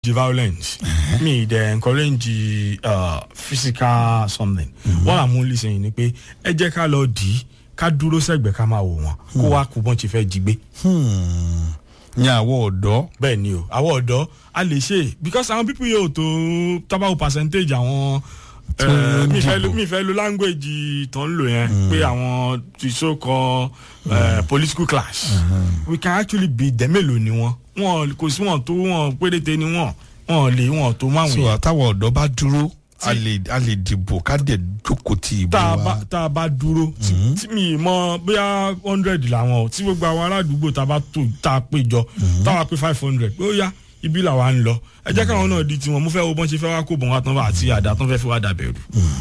the violence me dey encourage uh, physical something what i'm only saying ni pé ẹ jẹ́ ká lọ dì í ká dúró sẹ́gbẹ̀ẹ́ ká máa wò wọ́n kó wá kú bọ́n ti fẹ́ jí gbé. ní àwọ̀ ọ̀dọ́ bẹ́ẹ̀ ni o àwọn ọ̀dọ́ a lè ṣe é because àwọn pípọ̀ yóò tó tábàwò percentage àwọn Tí wọ́n ń mi fẹ́ lo dìbò. mi fẹ́ lo language tó ń lò yẹn pé àwọn ti so called uh, political class we can actually be them mélòó ni wọn wọn kò sí wọn tó wọn péréte ni wọn wọn lè wọn tó máa so wọ̀nyẹn àtàwọn ọ̀dọ́ bá dúró a lè a lè dìbò ká dẹ̀ jókòó ti ìbò tá a bá wa tá a bá dúró tí tí mi mọ bóyá hundred làwọn o tí gbogbo àwọn aládùúgbò tá a bá tó tá a pé jọ táwa pé five hundred pé ó yá ibi làwa ń lọ ẹ jẹ́ káwọn náà di tiwọn mo fẹ́ wo bọ́n ṣe fẹ́ wá kó bọ̀n wá tán bá àti àdá tán fẹ́ fi wá dàbẹ̀rù.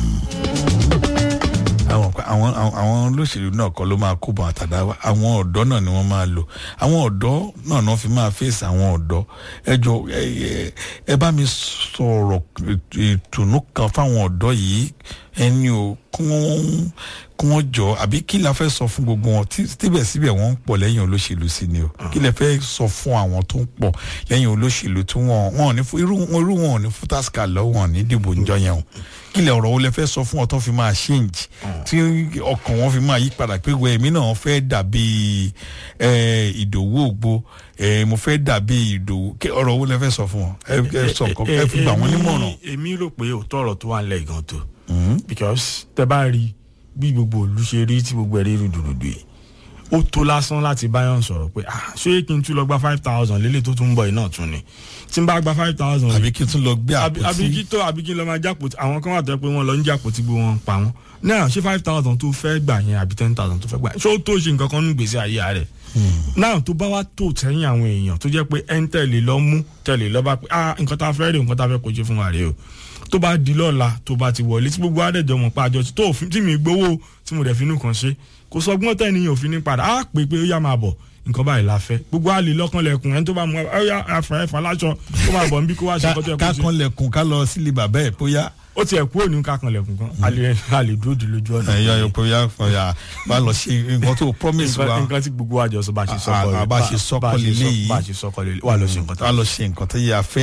àwọn àwọn àwọn- àwọn olóṣèlú náà kọ́ ló máa kó bọ̀ àtàdá wa àwọn ọ̀dọ́ náà ni wọ́n máa lò àwọn ọ̀dọ́ náà náà fi máa fèsì àwọn ọ̀dọ́ ẹ jọ ẹ ẹ- ẹ bá mi sọ̀rọ̀ ìtùnú kan fáwọn ọ̀dọ́ yìí ẹni o kí wọ́n kí wọ́n jọ àbí kí la fẹ́ sọ fún gbogbo wọn tí síbẹ̀síbẹ̀ wọ́n ń pọ̀ lẹ́yìn olóṣèlú sí ni o kí lẹ fẹ́ sọ fún àwọn tó ń pọ̀ lẹ́yìn olóṣèlú tí wọ́n wọn ò ní fún irú irú wọn ò ní fún tásíkà lọ́wọ́ wọn ní dìbò níjọ yẹn o kí lẹ ọ̀rọ̀ wo lẹ fẹ́ sọ fún ọ tó fi máa change tí ọkàn wọn fi máa yí padà pé wẹ èmi náà fẹ́ dàbí ẹ, ìdòwú ògbó ẹ, mo fẹ́ dàbí ìdòwú kí ọ̀rọ̀ wo lẹ fẹ́ sọ fún wọn ẹ ẹ sọ nǹkan ẹ fi gbà wọ́n nímọ̀ràn. Èmi- èmi rò pé òótọ́ ọ̀rọ̀ tó wà ń lẹ̀ gan tó because tẹ bá rí bí gbogbo òlu ṣe rí tí gbogbo ẹ̀ rí rúdurùdu yìí ó tó lásán láti báyọ̀ sọ̀rọ̀ pé ah ṣé kí n tún lọ gba five thousand lélẹ̀ tó tún ń bọ̀ yìí náà tún ni tí n bá gba five thousand àbí kí n tún lọ gbé àbí àbí kí àpótí tó àbí kí n lọ máa jápò àwọn kan wà tó yẹ pé wọ́n lọ ń jápò tí gbogbo wọn pa wọ́n náà ṣé five thousand tó fẹ́ gbà yẹn àbí ten thousand tó fẹ́ gbà yẹn ṣé ó tó ṣe nǹkan kan ní gbèsè ayé rẹ̀ náà tó bá wá tó sẹ́yìn àwọn èèyàn tó jẹ́ pé ẹ̀ ń tẹ̀lé lọ mú tẹ̀lé lọ bá pé ah nǹkan tá a fẹ́ rè nǹkan tá a fẹ́ kojú fún wa rè o tó bá di lọ́la tó bá ti wọlé tí gbogbo àdẹ̀jọ mọ̀ pa àjọ tó òfin tí mi gbowó tí mo dẹ̀ finú kan ṣe kò sọ gbọ́n tẹ̀yìn òfin ní padà á pè pé ó yá máa bọ̀ nǹkan báyìí la fẹ́ gbogbo àlè lọ́kànlẹ̀kùn ẹni tó bá mú ọ yá afẹ́ ẹ̀fà láṣọ tó máa bọ̀ nbí kó wá ṣe nǹkan tó yẹ kó ká ṣe kan lẹ̀kùn ká lọ sílé bàbá ẹ̀ bóyá ó tiẹ̀ kú òní kákanlẹ̀kùn kan a lè a lè dúró di lójú ọ̀nà ẹ̀yà yọ bóyá fọyà bá lọ ṣe nǹkan tó promise wa nǹkan nǹkan tí gbogbo wa jọ sọ bá ṣe sọkọ Ah, ah, bá ṣe sọkọ bá ṣe sọ- lélẹ́yìí. bá ṣe sọkọ lélẹ̀ wà lọ ṣe nǹkan tó ká lọ ṣe nǹkan tó yẹ afẹ́.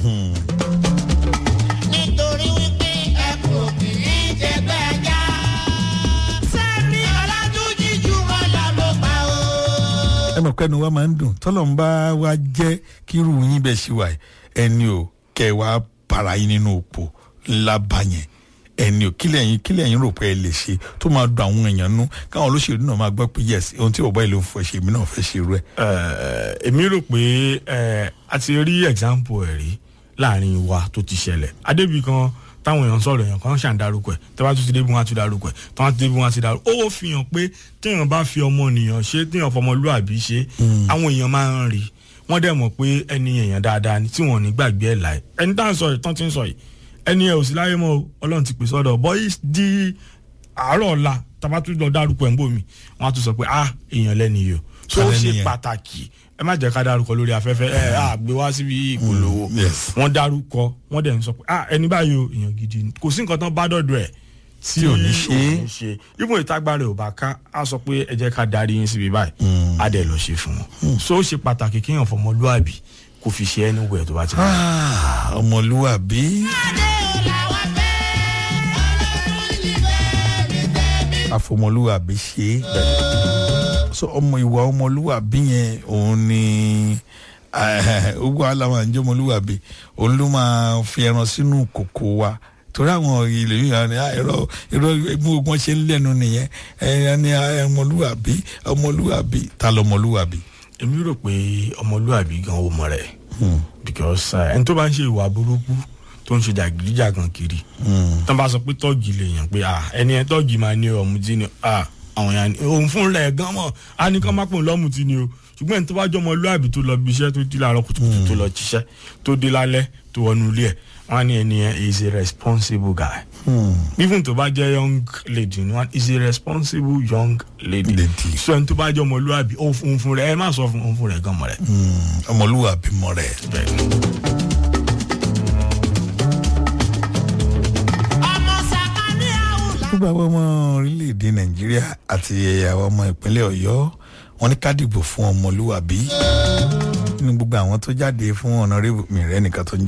nítorí wípé ẹ kò kì í ṣe gbẹ́jà. sẹ́mi ọ̀làdúnjì jù wọ́n lọ ló pa o. ẹ mọ̀ pé ẹnu wa máa ń dùn tọ́lọ̀ ń bá wa jẹ́ kí irú yín bẹ́ẹ̀ ṣe wà yìí. ẹni o kẹ́ ẹ wá para yín nínú òpó ńlá bá yẹn ẹni o kílẹ̀ yín kílẹ̀ yín rò pé ẹ lè ṣe tó máa dùn àwọn èèyàn nú káwọn olóṣèlú náà máa gbọ́ pé yes ohun tí ọ̀bá ìlú ń fọ ṣe èmi náà fẹ́ ṣe irú ẹ̀. Eh, èmi rò pé eh, a ti rí example ẹ̀ rí láàrin wa tó ti ṣẹlẹ̀ adébí kan táwọn èèyàn sọ̀rọ̀ èèyàn kan ṣàn dárúkọ ẹ̀ tẹ́wá tún ti débi wọn á tún dárúkọ ẹ̀ tẹ́wá tún débi wọn á ti dárúkọ ó fi hàn pé téèyàn bá fi ọmọnìyàn ṣe téèyàn fọmọlúàbí ṣe àwọn èèyàn máa ń rí wọ́n dẹ̀ mọ̀ pé ẹni èèyàn dáadáa ni tí wọ́n ò ní gbàgbé ẹ̀ láì ẹni tá à ń sọ yìí tán ti ń sọ yìí ẹni ẹ̀ ò sí láyé mọ́ o, ọlọ́run ti pè sọ́dọ̀ bọ́yì di àárọ̀ ọ̀la tàbá tún lọ dárúkọ ẹ̀ ń bò mí wọ́n á tún sọ pé ah èèyàn lẹ́ni yìí o so ó Alẹ́ ṣe nìyẹn. pàtàkì ẹ má jẹ́ ká dárúkọ lórí afẹ́fẹ́ ẹ á gbé wá síbi ìpolówó Mm, yes. wọ́n dárúkọ wọ́n dẹ̀ ń sọ pé ah ẹni báyìí o èèyàn gidi ni kò sí nǹkan tán bá dọ̀dọ̀ ẹ̀ Tí ò ní ṣe é. ò ní ṣe ibùn ìtagbára ò bá ká á sọ pé ẹ jẹ́ ká darí yín síbi báyìí á dẹ̀ lọ ṣe fún wọn so ó ṣe pàtàkì kéèyàn fọmọlúàbí kò fi ṣe ẹni wẹ̀ tó bá ti bá Ah, ọmọlúwàbí adé ò làwọn fẹ́. ọlọ́run yìí fẹ́ mi tẹ̀mí. àfọmọlúwàbí ṣe é so ọmọ ìwà ọmọlúwàbí yẹn òun ni ogun aláwọ̀ àǹjẹ́ ọmọlúwàbí òun ló máa fi ẹran sínú kòkó wa torí àwọn ilé yìí hàn ní ẹ̀rọ ẹ̀rọ ẹgbẹ́ ogun ṣe ń lẹ́nu nìyẹn ẹ̀yàn ní ọmọlúwàbí ọmọlúwàbí ta lọ ọmọlúwàbí. èmi rò pé ọmọlúàbí gan ó mọ rẹ̀ because eh, ẹni tó bá ń ṣe ìwà burúkú tó ń ṣe jàgídíjàgan kiri tán bá sọ pé tọ́ọ̀gì lè yàn pé ah ẹni ẹ tọ́ọ̀gì máa ní ọ̀mùtí ni ah àwọn yàn ní òun fún rẹ̀ gan mọ̀ á ní kán má pòun lọ́mùtí ni o ṣùgbọ́n ẹni tó bá jọ ọmọlúàbí tó lọ bí iṣẹ́ tó dí láàárọ̀ kùtùkùtù tó lọ jíṣẹ́ tó dé lálẹ́ tó wọnú ilé ẹ̀ wọ́n á ní ẹni yẹn is a responsible guy even tó bá jẹ́ young lady ni wọ́n is a responsible young lady Lady. so ẹni tó bá jọ ọmọlúàbí òun fún rẹ̀ ẹ má sọ fún òun fún rẹ̀ gan mọ̀ rẹ̀ ọmọlúwàbí mọ rẹ̀. bẹ́ẹ̀ ni. ọmọ sàkání àwùlà. gbogbo àwọn ọmọ orílẹ̀-èdè nàìjíríà àti àwọn ọmọ ìpínlẹ̀ ọ̀yọ́ wọn ní ká dìbò fún ọmọlúwàbí nínú gbogbo àwọn tó jáde fún ọ̀nàrẹ́bù mi rẹ́ nìkan tó ń